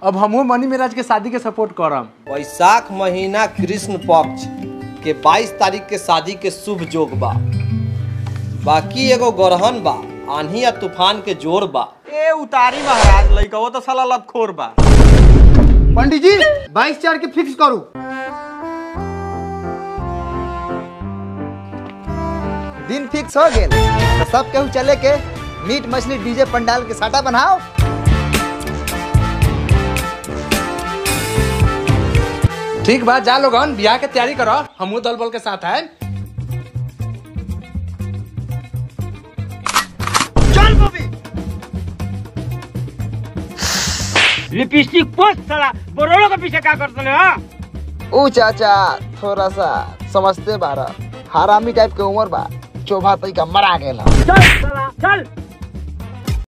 अब हमहू मनी मेराज के शादी के सपोर्ट करम वैशाख महीना कृष्ण पक्ष के 22 तारीख के शादी के शुभ जोग बा बाकी एगो गरहन बा आंधी या तूफान के जोर बा ए उतारी महाराज लइका वो तो साला लतखोर बा पंडित जी बाईस चार के फिक्स करू दिन फिक्स हो गेल तो सब केहू चले के मीट मछली डीजे पंडाल के साटा बनाओ ठीक बा जा लोगन बियाह के तैयारी करो हमहू दल बल के साथ है लिपस्टिक पोस्ट साला बोरोलो के पीछे क्या करते हाँ ऊ चाचा थोड़ा सा समझते बारा हरामी टाइप के उम्र बा चोभा तई का मरा गेला चल साला चल